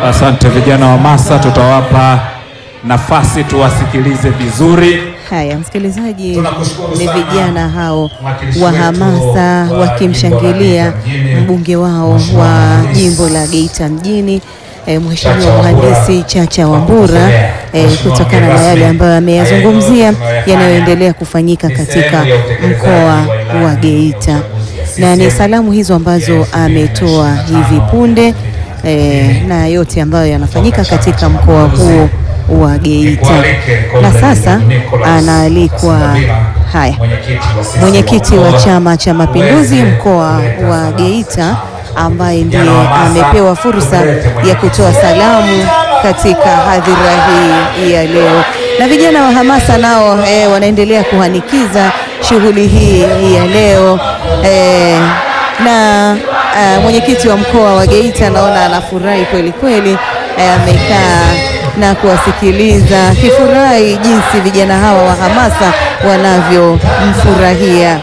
Asante vijana wa Masa, tutawapa nafasi tuwasikilize vizuri. Haya, msikilizaji, Tunakushukuru ni sana, vijana hao mwakilishi wa wetu hamasa wa wakimshangilia jimbo la Geita mjini, mbunge wao Mheshimiwa wa Mhandisi jimbo la Geita mjini eh, Mheshimiwa Chacha Wambura, Mhandisi Chacha kwa Wambura kutolea eh, Mheshimiwa kutokana na mgeni yale rasmi. ambayo ameyazungumzia Haya yote yanayoendelea kufanyika ni katika sehemu ya utekelezaji mkoa wa ilani wa ya Geita, uchaguzi ya na ni CCM salamu hizo ambazo ya ametoa 2025 hivi punde eh, na yote ambayo yanafanyika katika mkoa huo wa Geita. Na sasa anaalikwa haya mwenyekiti wa Chama cha Mapinduzi mkoa wa Geita ambaye ndiye amepewa fursa ya kutoa salamu katika hadhira hii ya leo, na vijana wa hamasa nao eh, wanaendelea kuhanikiza shughuli hii ya leo eh, na uh, mwenyekiti wa mkoa wa Geita naona anafurahi kweli kweli, eh, amekaa na kuwasikiliza akifurahi jinsi vijana hawa wa hamasa wanavyomfurahia.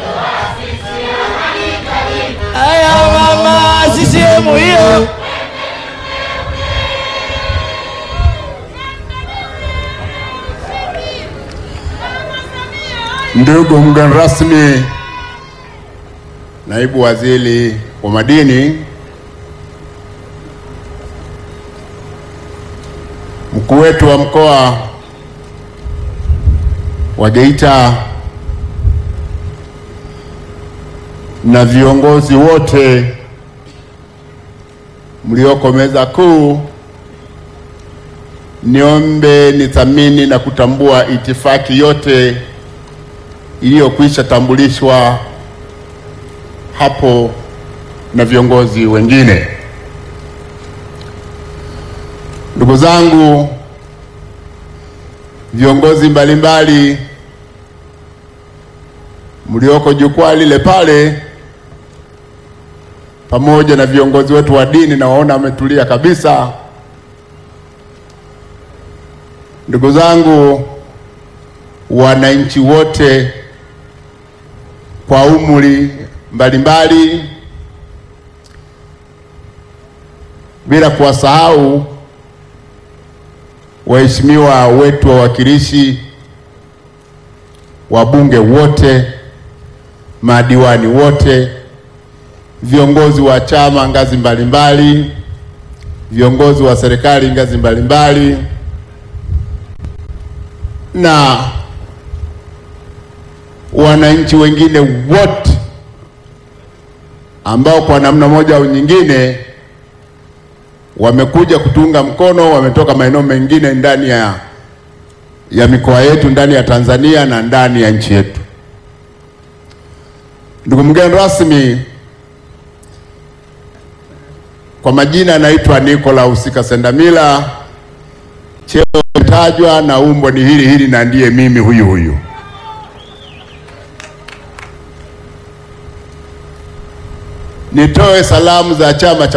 Haya mama, CCM hiyo. Ndugu mgeni rasmi, naibu waziri wa madini, mkuu wetu wa mkoa wa Geita na viongozi wote mlioko meza kuu, niombe nithamini na kutambua itifaki yote iliyokwisha tambulishwa hapo na viongozi wengine. Ndugu zangu, viongozi mbalimbali mlioko jukwaa lile pale, pamoja na viongozi wetu wa dini, na waona wametulia kabisa. Ndugu zangu, wananchi wote kwa umri mbalimbali, bila kuwasahau waheshimiwa wetu wawakilishi, wabunge wote, madiwani wote, viongozi wa chama ngazi mbalimbali, viongozi wa serikali ngazi mbalimbali na wananchi wengine wote ambao kwa namna moja au nyingine wamekuja kutuunga mkono, wametoka maeneo mengine ndani ya, ya mikoa yetu ndani ya Tanzania na ndani ya nchi yetu. Ndugu mgeni rasmi, kwa majina anaitwa Nicolas Kasendamila, cheo tajwa na umbo ni hili hili na ndiye mimi huyu huyu. Nitoe salamu za Chama cha